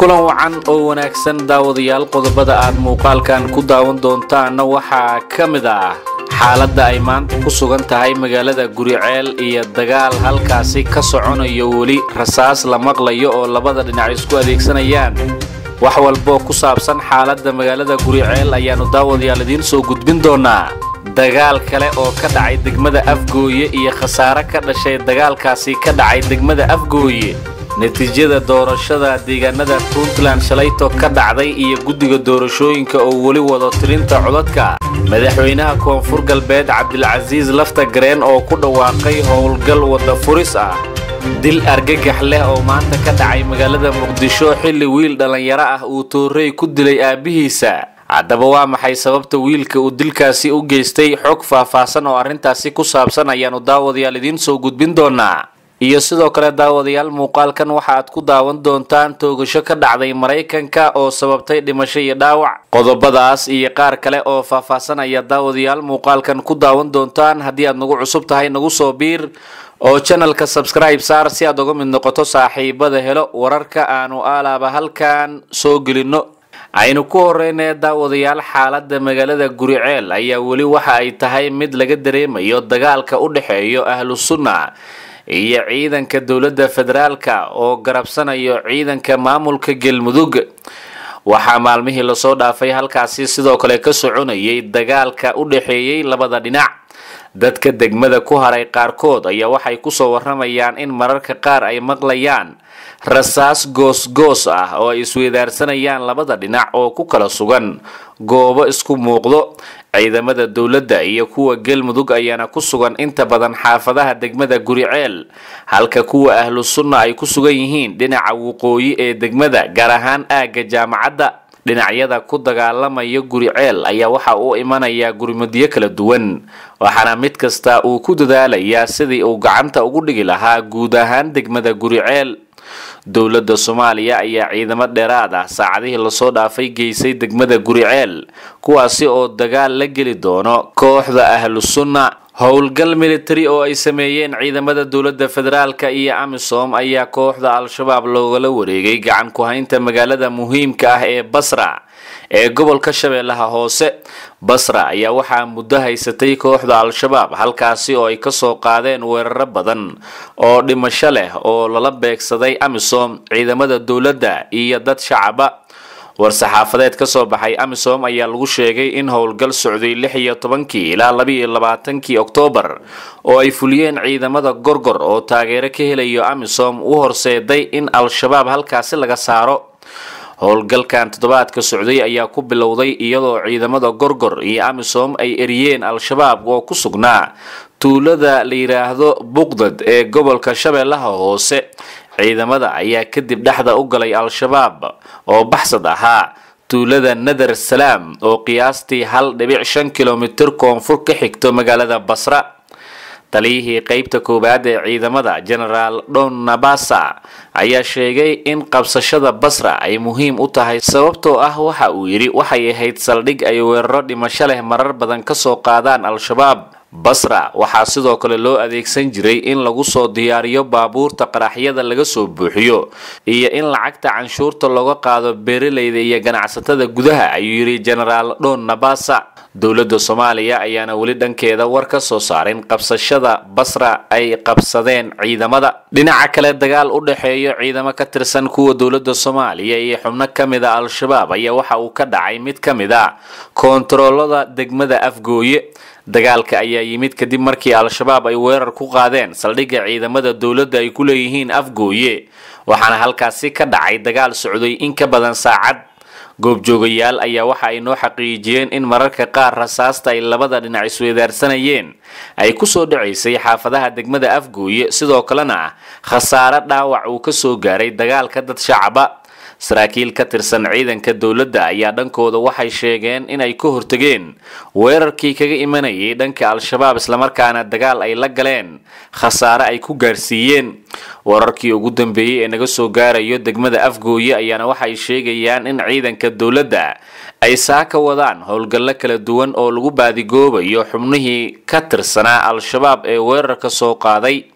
kulan wacan oo wanaagsan daawadayaal qodobada aad muuqaalkan ku daawan doontaanna waxaa ka mid ah xaaladda ay maanta ku sugan tahay magaalada guriceel iyo dagaal halkaasi ka soconayo weli rasaas la maqlayo oo labada dhinac isku adeegsanayaan wax walboo ku saabsan xaaladda magaalada guriceel ayaannu daawadayaal idiin soo gudbin doonaa dagaal kale oo ka dhacay degmada afgooye iyo khasaare ka dhashay dagaalkaasi ka dhacay degmada afgooye natiijada doorashada deegaanada puntland shalayto ka dhacday iyo guddiga doorashooyinka oo weli wado tirinta codadka madaxweynaha koonfur galbeed cabdilcasiis lafta gareen oo ku dhawaaqay howlgal wadda furis ah dil argagax leh oo maanta ka dhacay magaalada muqdisho xilli wiil dhallinyaro ah uu toorey ku dilay aabbihiisa haddaba waa maxay sababta wiilka uu dilkaasi u geystay xog faahfaahsan oo arrintaasi ku saabsan ayaannu daawadayaal idiin soo gudbin doonaa iyo sidoo kale daawadayaal muuqaalkan waxa aad ku daawan doontaan toogasho ka dhacday maraykanka oo sababtay dhimasho iyo dhaawac qodobadaas iyo qaar kale oo faahfaahsan ayaa daawadayaal muuqaalkan ku daawan doontaan haddii aad nagu cusub tahay nagu soo biir oo janalka sabskribe saar si aad uga mid noqoto saaxiibada helo wararka aanu aalaaba halkan soo gelinno aynu ku horeynee daawadayaal xaaladda magaalada guriceel ayaa weli waxa ay tahay mid laga dareemayo dagaalka u dhexeeyo ahlu sunna iyo ciidanka dowladda federaalka oo garabsanayo ciidanka maamulka galmudug waxaa maalmihii lasoo dhaafay halkaasi sidoo kale ka soconayay dagaalka u dhexeeyey labada dhinac dadka degmada ku haray qaarkood ayaa waxay kusoo waramayaan in mararka qaar ay maqlayaan rasaas goos-goos ah oo ay isweydaarsanayaan labada dhinac oo ku kala sugan goobo isku muuqdo ciidamada dowladda iyo kuwa galmudug ayaana ku sugan inta badan xaafadaha degmada guriceel halka kuwa ahlu sunna ay ku sugan yihiin dhinaca waqooyi ee degmada gaar ahaan aagga jaamacadda dhinacyada ku dagaalamaya guriceel ayaa waxa uu imanayaa gurmudyo kala duwan waxaana mid kasta uu ku dadaalayaa sidii uu gacanta ugu dhigi lahaa guud ahaan degmada guriceel dowladda soomaaliya ayaa ciidamo dheeraad ah saacadihii lasoo dhaafay geysay degmada guriceel kuwaasi oo dagaal la geli doono kooxda ahlu sunna howlgal militari oo ay sameeyeen ciidamada dowladda federaalka iyo amisom ayaa kooxda al-shabaab loogala wareegay gacan ku-haynta magaalada muhiimka ah ee basra ee gobolka shabeellaha hoose basra ayaa waxaa muddo haysatay kooxda al-shabaab halkaasi oo ay kasoo qaadeen weeraro badan oo dhimasho leh oo lala beegsaday amisom ciidamada dowladda iyo dad shacaba war-saxaafadeed ka soo baxay amisom ayaa lagu sheegay in howlgal socday lix iyo tobankii ilaa labaiyo labaatankii oktoobar oo ay fuliyeen ciidamada gorgor oo taageero ka helayo amisom u horseeday in al-shabaab halkaasi laga saaro howlgalkan toddobaadka socday ayaa ku bilowday iyadoo ciidamada gorgor iyo amisom ay eriyeen al-shabaab oo ku sugnaa tuulada la yidhaahdo buqdad ee gobolka shabeellaha hoose ciidamada ayaa kadib dhexda u galay al-shabaab oo baxsad ahaa tuulada nadar salaam oo qiyaastii hal dhibic shan kilomitir koonfur ka xigto magaalada basra taliyihii qeybta koowaad ee ciidamada genaraal don nabasa ayaa sheegay in qabsashada basra ay muhiim u tahay sababtoo ah waxa uu yidhi waxay ahayd saldhig ay weeraro dhimasho leh marar badan kasoo qaadaan al-shabaab basra waxaa sidoo kale loo adeegsan jiray in lagu soo diyaariyo baabuurta qaraxyada laga soo buuxiyo iyo in lacagta canshuurta looga qaado beeralayda iyo ganacsatada gudaha ayuu yidhi genaraal don nabasa dowladda soomaaliya ayaana weli dhankeeda war ka soo saarin qabsashada basra ay qabsadeen ciidamada dhinaca kale dagaal u dhexeeyo ciidamo ka tirsan kuwa dowladda soomaaliya iyo xubno ka mid a al-shabaab ayaa waxa uu ka dhacay mid ka mid a koontaroolada degmada afgooye dagaalka ayaa yimid kadib markii al-shabaab ay weerar ku qaadeen saldhigga ciidamada dowladda ay ku leeyihiin afgooye waxaana halkaasi ka dhacay dagaal socday in ka badan saacad goobjoogayaal ayaa waxa ay noo xaqiijiyeen in mararka qaar rasaasta ay labada dhinac isweydaarsanayeen ay kusoo dhacaysay xaafadaha degmada afgooye sidoo kalena khasaare dhaawac uu kasoo gaaray dagaalka dad shacaba saraakiil ka tirsan ciidanka dowladda ayaa dhankooda waxay sheegeen inay ka hortegeen weerarkii kaga imanayay dhanka al-shabaab islamarkaana dagaal ay la galeen khasaare ay ku gaarsiiyeen wararkii ugu dambeeyey ee naga soo gaarayo degmada afgooye ayaana waxay sheegayaan in ciidanka dowladda ay saaka wadaan howlgallo kala duwan oo lagu baadigoobayo xubnihii ka tirsanaa al-shabaab ee weerarka soo qaaday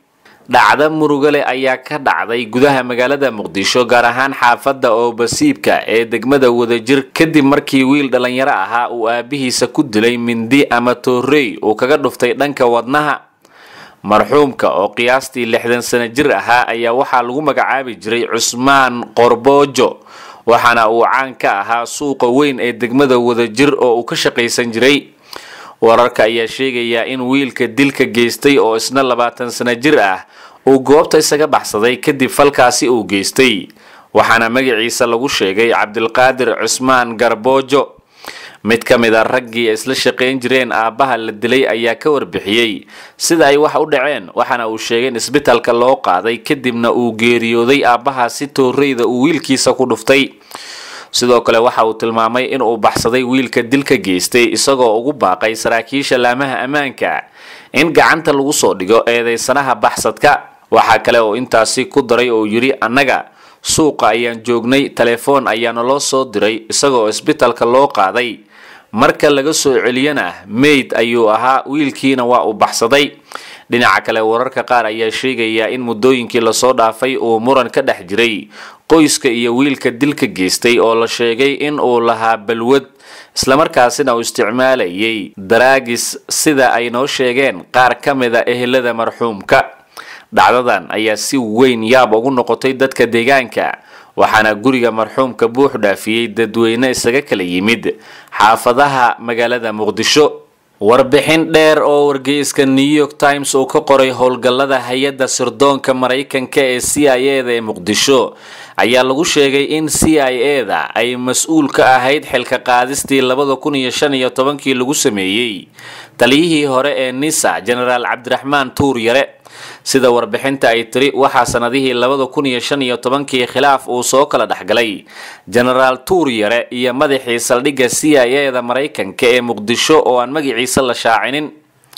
dhacdo murugale ayaa ka dhacday gudaha magaalada muqdisho gaar ahaan xaafadda oobasiibka ee degmada wadajir kadib markii wiil dhallinyaro ahaa uu aabihiisa ku dilay mindi ama toorey uu kaga dhuftay dhanka wadnaha marxuumka oo qiyaastii lixdan sano jir ahaa ayaa waxaa lagu magacaabi jiray cusmaan qorboojo waxaana uu caan ka ahaa suuqa weyn ee degmada wadajir oo uu ka shaqaysan jiray wararka ayaa sheegayaa in wiilka dilka geystay oo isna labaatan sano jir ah uu goobta isaga baxsaday kadib falkaasi uu geystay waxaana magaciisa lagu sheegay cabdilqaadir cusmaan garboojo mid ka mid a raggii isla shaqayn jireen aabbaha la dilay ayaa ka warbixiyey sida ay wax u dhaceen waxaana uu sheegay in isbitalka loo qaaday kadibna uu geeriyooday aabbahaasi tooreyda uu wiilkiisa ku dhuftay sidoo kale waxa uu tilmaamay in uu baxsaday wiilka dilka geystay isagoo ugu baaqay saraakiisha laamaha ammaanka in gacanta lagu soo dhigo eedeysanaha baxsadka waxaa kale oo intaasi ku daray oo yidhi annaga suuqa ayaan joognay telefoon ayaana loo soo diray isagoo isbitalka loo qaaday marka laga soo celiyana meyd ayuu ahaa wiilkiina waa uu baxsaday dhinaca kale wararka qaar ayaa sheegaya in muddooyinkii lasoo dhaafay uu muran ka dhex jiray qoyska iyo wiilka dilka geystay oo la sheegay in uu lahaa balwad islamarkaasina uu isticmaalayay daraagis sida ay noo sheegeen qaar ka mida ehelada marxuumka dhacdadan ayaa si weyn yaab ugu noqotay dadka deegaanka waxaana guriga marxuumka buux dhaafiyey dadweyne isaga kala yimid xaafadaha magaalada muqdisho warbixin dheer oo wargeyska new york times uu ka qoray howlgallada hay-adda sirdoonka maraykanka ee c i e da ee muqdisho ayaa lagu sheegay in c i e da ay mas-uul ka ahayd xilka qaadistii labada kun iyo shan iyo tobankii lagu sameeyey taliyihii hore ee nisa genaraal cabdiraxmaan tuur yare sida warbixinta ay tiri waxaa sanadihii labada kun iyo shan iyo tobankii khilaaf uu soo kala dhexgalay genaraal tuur yare iyo madaxii saldhigga c i e da maraykanka ee muqdisho oo aan magaciisa la shaacinin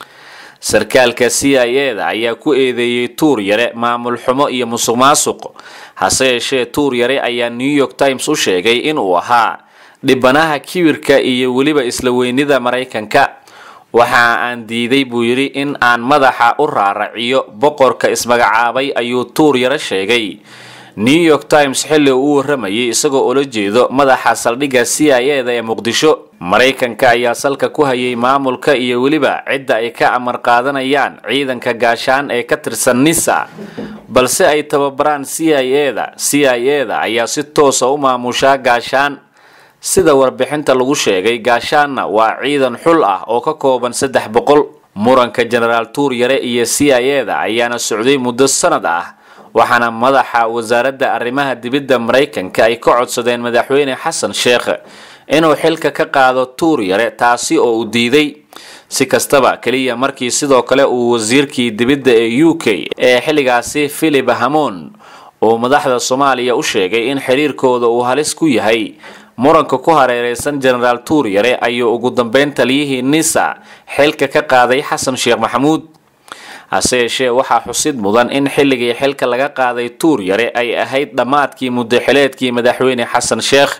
sarkaalka c i e da ayaa ku eedeeyey tuur yare maamul xumo iyo musuq maasuq hase yeeshee tuur yare ayaa new york times u sheegay inuu ahaa dhibanaha kibirka iyo weliba isla weynida maraykanka waxa aan diiday buu yidhi in aan madaxa u raaraciyo boqorka ismagacaabay ayuu tuur yaro sheegay new york times xilli uu u waramayay isagoo ula jeedo madaxa saldhigga c i e da ee muqdisho maraykanka ayaa salka ku hayay maamulka iyo weliba cidda ay ka amar qaadanayaan ciidanka gaashaan ee ka tirsan nisa balse ay tababaraan c i e da c i e da ayaa si toosa u maamushaa gaashaan sida warbixinta lagu sheegay gaashaanna waa ciidan xul ah oo ka kooban saddex boqol muranka genaraal tuur yare iyo c i e da ayaana socday muddo sanad ah waxaana madaxa wasaaradda arrimaha dibidda maraykanka ay ka codsadeen madaxweyne xasan sheekh inuu xilka ka qaado tuur yare taasi oo uu diiday si kastaba keliya markii sidoo kale uu wasiirkii dibidda ee u k ee xilligaasi philip hamon uu madaxda soomaaliya u sheegay in xiriirkooda uu halis ku yahay muranka ku hareereysan genaraal tuur yare ayuu ugu dambeyn taliyihii nisa xilka ka qaaday xasan sheekh maxamuud hase yeeshee waxaa xusid mudan in xilligii xilka laga qaaday tuur yare ay ahayd dhammaadkii muddaxileedkii madaxweyne xasan sheekh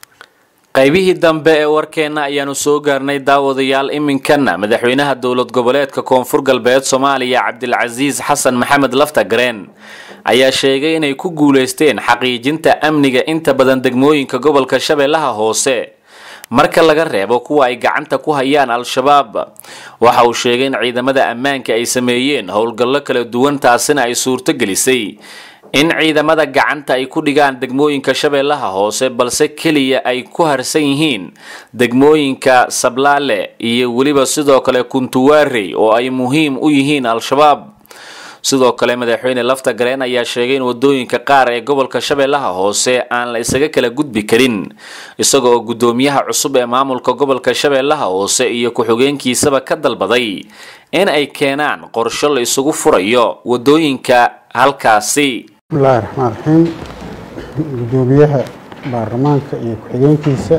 qaybihii dambe ee warkeenna ayaanu soo gaarnay daawadayaal iminkana madaxweynaha dowlad goboleedka koonfur galbeed soomaaliya cabdilcasiis xasan maxamed laftagareen ayaa sheegay inay ku guuleysteen xaqiijinta amniga inta badan degmooyinka gobolka shabeellaha hoose marka laga reebo kuwa ay gacanta ku hayaan al-shabaab waxa uu sheegay in ciidamada ammaanka ay sameeyeen howlgallo kala duwan taasina ay suurto gelisay in ciidamada gacanta ay ku dhigaan degmooyinka shabeellaha hoose balse keliya ay ku harsan yihiin degmooyinka sablaale iyo weliba sidoo kale kuntuwaarey oo ay muhiim u yihiin al-shabaab sidoo kale madaxweyne lafta gareen ayaa sheegay in wadooyinka qaar ee gobolka shabeellaha hoose aan la isaga kala gudbi karin isagoo guddoomiyaha cusub ee maamulka gobolka shabeellaha hoose iyo ku-xigeenkiisaba ka dalbaday in ay keenaan qorsho la isugu furayo wadooyinka halkaasi bismillahi raxmaan raxiim guddoomiyaha baarlamaanka iyo ku-xigeenkiisa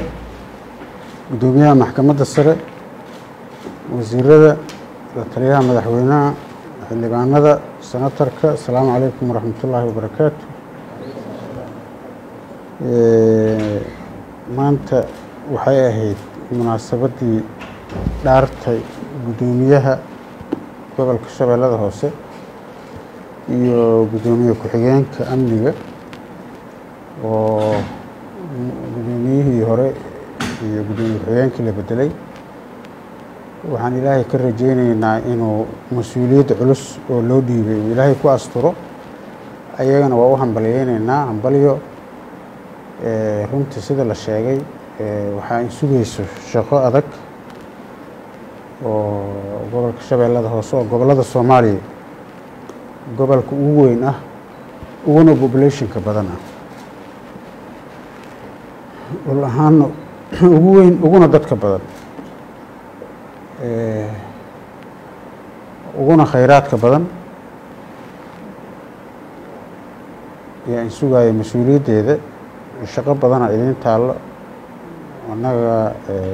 guddoomiyaha maxkamadda sare wasiirada la taliyaha madaxweynaha xildhibaanada senatarka asalaamu calaykum waraxmatullaahi wabarakaatu maanta waxay ahayd munaasabaddii dhaartay guddoomiyaha gobolka shabeellada hoose iyo guddoomiye ku-xigeenka amniga oo guddoomiyihii hore iyo guddoomiye ku-xigeenkii la bedelay waxaan ilaahay ka rajeyneynaa inuu mas-uuliyadda culus oo loo dhiibay uu ilaahay ku asturo ayagana waa u hambalyeyneynaa hambalyo runtii sida la sheegay waxaa in sugayso shaqo adag oo gobolka shabeellada hoose oo gobollada soomaaliya gobolka ugu weyn ah uguna populationka badan ah dhul ahaana ugu weyn uguna dadka badan uguna khayraadka badan ayaa in sugaaya mas-uuliyaddeeda shaqo badana idiin taallo annaga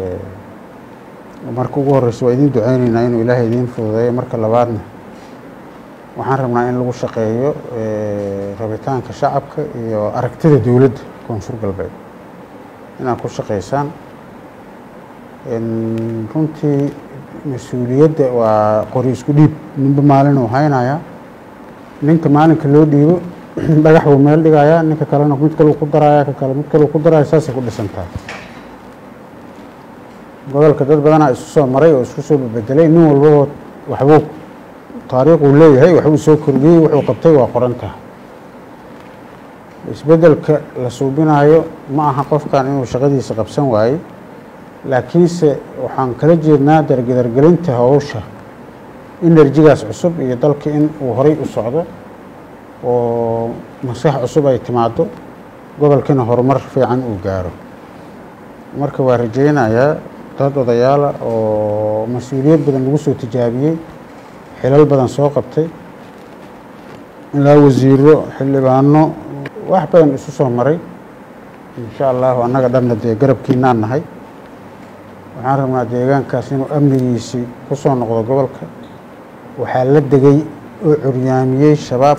marka ugu horeysa waa idiin duceyneynaa inuu ilaahay idiin fududeeyo marka labaadna waxaan rabnaa in lagu shaqeeyo rabitaanka shacabka iyo aragtida dowladda koonfur galbeed inaad ku shaqeysaan runtii mas-uuliyadda waa qori isku dhiib ninba maalin uu haynayaa ninka maalinka loo dhiibo dhagax buu meel dhigayaa ninka kalena mid kaleu ku daraya ka kale mid kaleu ku daraya saasay ku dhisantahay gobolka dad badanaa isu soo maray oo isku soo bebedelay nin walbaba waxbuu taariikhuu leeyahay waxbuu soo kordhiyey wuxuu qabtay waa qoran tahay isbeddelka la suubinaayo ma aha qofkan inuu shaqadiisa qabsan waayey laakiinse waxaan kala jeednaa dargedargelinta howsha enerjigaas cusub iyo dalka in uu horay u socdo oo maskax cusub ay timaado gobolkina horumar fiican uu gaaro marka waa rajeynayaa dad odayaala oo mas-uuliyad badan lagu soo tijaabiyey xilal badan soo qabtay ilaa wasiiro xildhibaano wax badan isu soo maray insha allahu annaga dhanna dee garabkiinaan nahay waxaan rabnaa deegaankaas inuu amnigiisii ku soo noqdo gobolka waxaa la degay oo curyaamiyey shabaab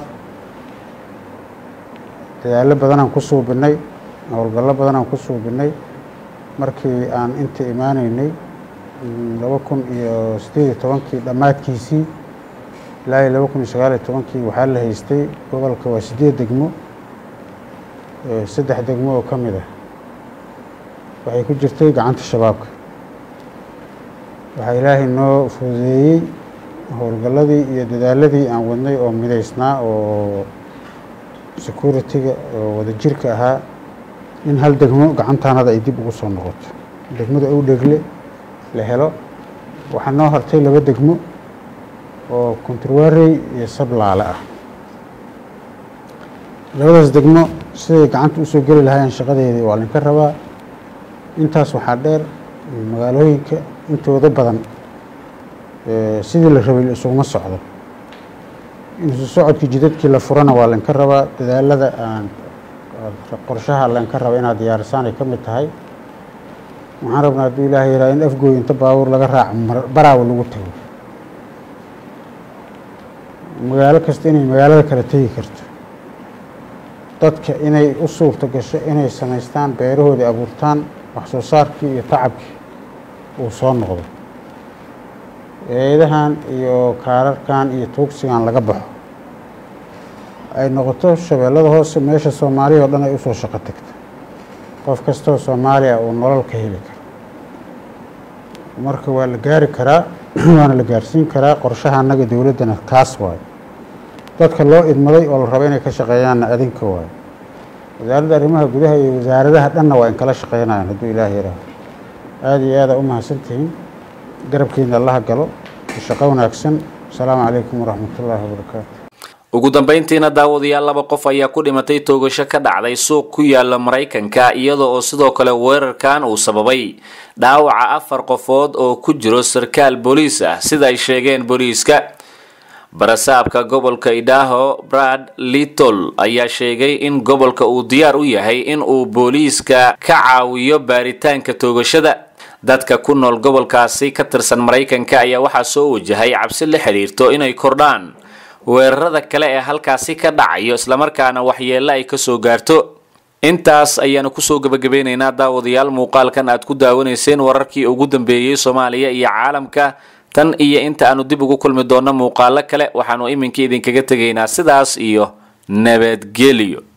dadaallo badanaan ku suubinay howlgallo badanaan ku suubinay markii aan inta imaaneynay laba kun iyo siddeed iyo tobankii dhammaadkiisii ilaa iyo laba kun iyo sagaal iyo tobankii waxaa la haystay gobolka waa siddeed degmo saddex degmo oo ka mid ah waxay ku jirtay gacanta shabaabka waxaa ilaahay noo fududeeyey howlgalladii iyo dadaaladii aan wadnay oo midaysnaa oo security-ga oo wadajirka ahaa in hal degmo gacantaanada ay dib ugu soo noqoto degmada ow dhegle la helo waxaa noo hartay laba degmo oo konturwarey iyo sablaale ah labadaas degmo siday gacanta usoo geli lahaayeen shaqadeedii waa linka rabaa intaas waxaa dheer magaalooyinka intooda badan sidii la rabay isuguma socdo insu socodkii jidadkii la furana waa laynka rabaa dadaalada aan qorshaha laynka raba inaad diyaarisaan ay ka mid tahay waxaan rabnaa hadduu ilaahay yahaa in afgooy inta baabuur laga raaco baraawa lagu tago magaalo kasta inay magaalada kala tegi karto dadka inay u suurto gasho inay samaystaan beerahoodii abuurtaan wax soo saarkii iyo tacabkii uu soo noqdo eedahan iyo kaararkan iyo tuugsigan laga baxo ay noqoto shabeellada hoose meesha soomaaliya oo dhan ay usoo shaqo tagto qof kastoo soomaaliya uu nolol ka heli karo marka waa la gaari karaa waana la gaarsiin karaa qorshaha annaga dowladdana kaas waayo dadka loo idmaday oo la rabo inay ka shaqeeyaanna adinka waayo wasaaradda arrimaha gudaha iyo wasaaradaha dhanna waa in kala shaqeynayaan hadduu ilaah yihaaho aada iyo aada u mahadsantihiin garabkiina allaha galo shaqo wanaagsan asalaamu calaykum waraxmatullaahi wabarakaatu ugu dambayntiina daawadayaal laba qof ayaa ku dhimatay toogasho ka dhacday suuq ku yaala maraykanka iyada oo sidoo kale weerarkan uu sababay dhaawaca afar qofood oo ku jiro sarkaal booliis ah sida ay sheegeen booliiska barasaabka gobolka idaaho brad little ayaa sheegay in gobolka uu diyaar u yahay in uu booliiska ka caawiyo baaritaanka toogashada dadka ku nool gobolkaasi ka tirsan maraykanka ayaa waxaa soo wajahay cabsi la xidhiirto inay kordhaan weerarada kale ee halkaasi ka dhacayo islamarkaana waxyeello ay kasoo gaarto intaas ayaanu kusoo gebagabeynaynaa daawadayaal muuqaalkan aad ku daawanayseen wararkii ugu dambeeyey soomaaliya iyo caalamka tan iyo inta aanu dib ugu kulmi doonno muuqaalo kale waxaanu iminka idinkaga tegaynaa sidaas iyo nabadgelyo